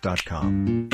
GetAtunes.com.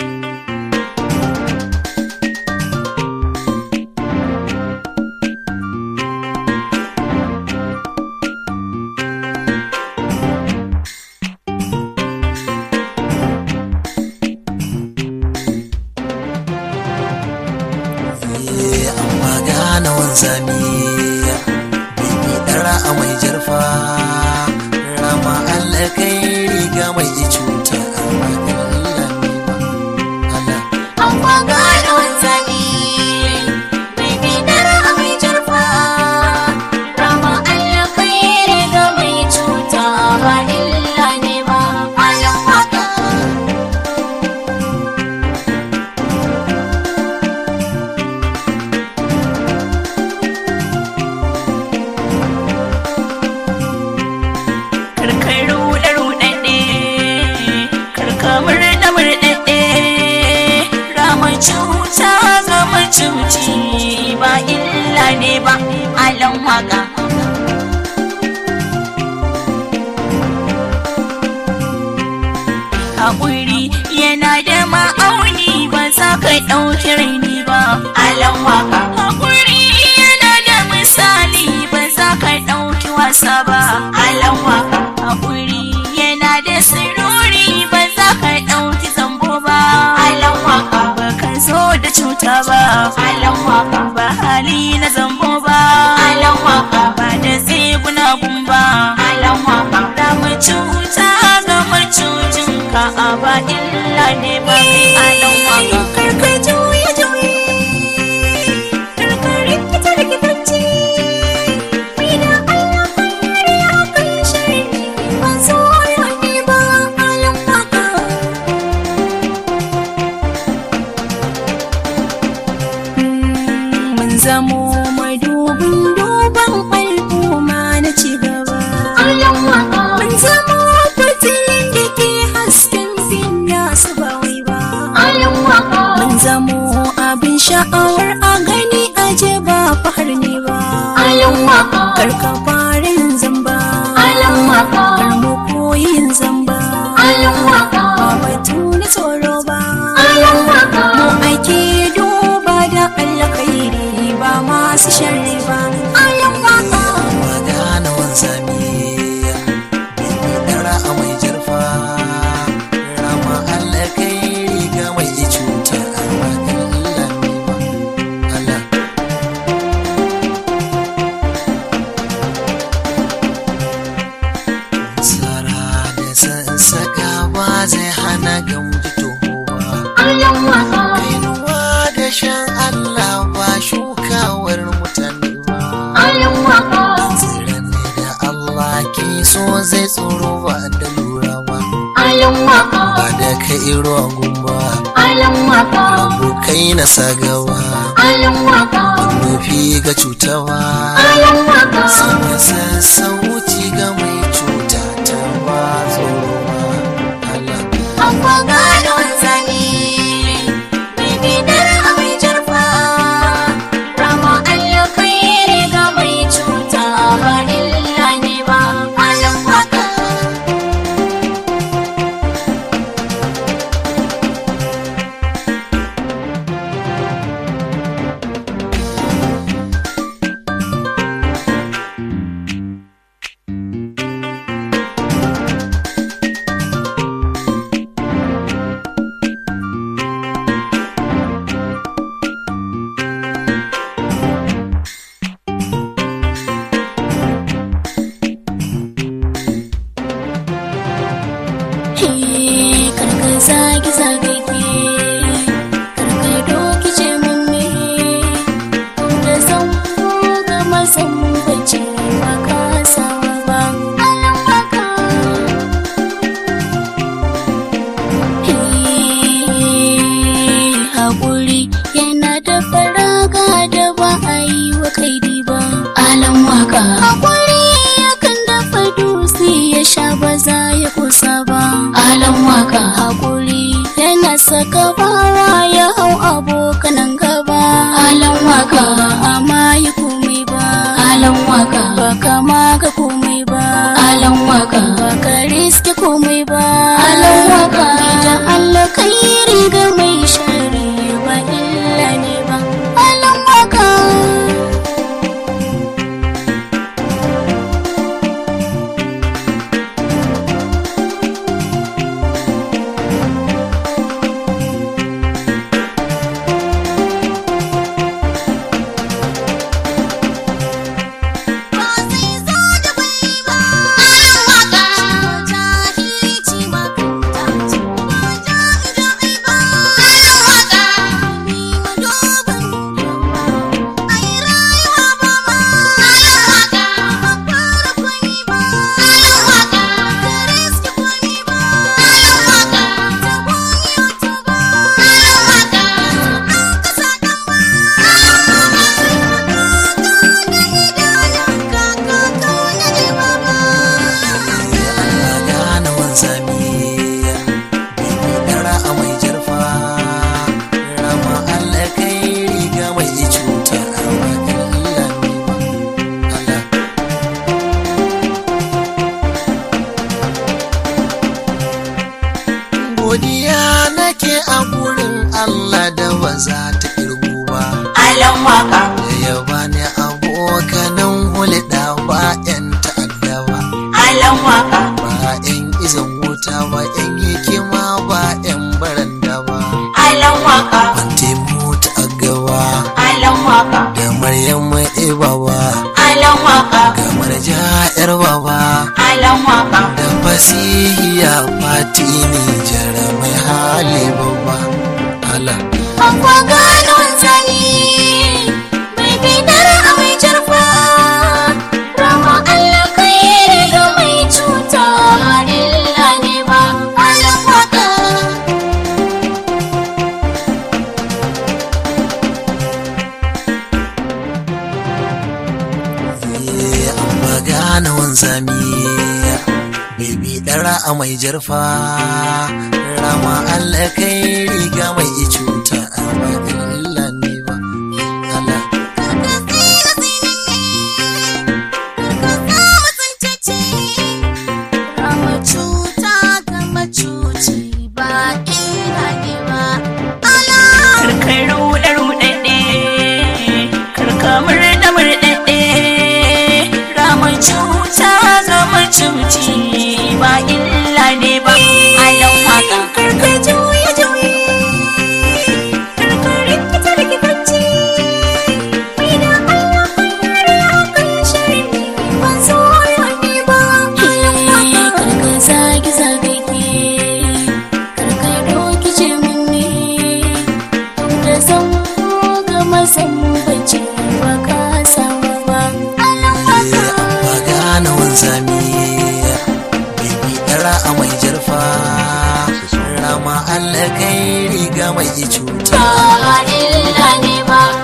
amma gane wanzami bibi dara a mai jarfa rama Allah kai riga mai cuta amma Allah Allah Amma gane wanzami mai bidar a mai jarfa rama Allah kai riga mai cuta ba illa ne ba malam waka karkar ruɗe ruɗaɗɗe karka murɗe murɗaɗɗe rama cuta ga macuci ba illa ne ba alan waka haƙuri yana da ma'auni ba za ka ɗauki raini ba alan waka haƙuri yana da misali ba za ka ɗauki wasa ba alan waka haƙuri yana da sirori ba za ka ɗauki zambo ba alan waka ba ka zo da cuta ba alan waka ba hali na zambo ba alan waka ba da tseguna gumba alan waka da macuta ga macucin ka a ba illa ne ba kai alan waka karka juye juye karka rikita rikitanci Mina Allah kare a kan shari ba zo ne ba alan waka mun zamo madubin duban al'umma na ci gaba. Mun zamo fitilin da ke hasken finya su ba wai ba. Mun zamo abin sha'awar a gani aje ba fahar ne ba. Karka farin zamba. Kar mu koyin zamba. Ba batu na tsoro ba. Mu ake duba da alkhairi ba masu sharri ba. Ayan waka. amma gane wanzami bibi dara a mai jarfa rama Allah kai riga mai cuta amma Allah Allah Tsara da sassaka ba zai hana gamji toho ba. Kainuwa da shan Allah ba shukawar mutane ba. Tsiran ne da Allah ke so zai tsoro ba da lura ba. Ba da ka iro gumba, abokai na sagaba. Nufi ga cutawa, sanya sassauci ga mai cuta ta ba tsoro ba. Allah. Amma gane wanzami mai bidar a mai jarfa rama Allah kai riga mai cuta ba illa ne ba malam waka karka zagi zagi ke karka doki ce mamme da zan ga mazan bace ba ka sawa ba alam baka haƙuri yana da faraga da ba a yi wa kaidi ba alam waka haƙuri yakan dafa dutse ya sha ba za ya kusa ba alam waka haƙuri yana saka bawa ya hau abokanan gaba alam waka ba a ma yi komai ba alam waka ba kama ga komai ba alam waka ba ka riske komai ba alam waka idan Allah kai waka ba yan izan wuta ba yan hikima ba yan baranda ba alan waka Fante mota a gaba alan waka da Maryam Ibawa alan waka kamar ja'yar baba alan waka da fasihiya fati ni jara mai hali babba ala Akwa gano zani mai bidar a mai jarfa Rama Allah kai riga mai cuta illa ne ba alan waka Eh, an magana wanzami bibi dara a mai jarfa rama Allah kai riga mai cuta a ba illa ne ba ala Rama cuta ga macuci ba illa ne ba ala Karkar ruɗe ruɗaɗɗe karka murɗe murɗaɗɗe Rama cuta ga macuci ba illa ne ba alan waka karka juye juye karka rikita rikitacce Ina Allah kare akan shari ba so ne ba alan waka karka zagi zagi ke karka doki ce mun ne da zan ga masan bace ba ka samu ba alan waka Eh, an magana wanzami bibi dara a mai jarfa rama Allah kai riga mai cuta ba illa ne ba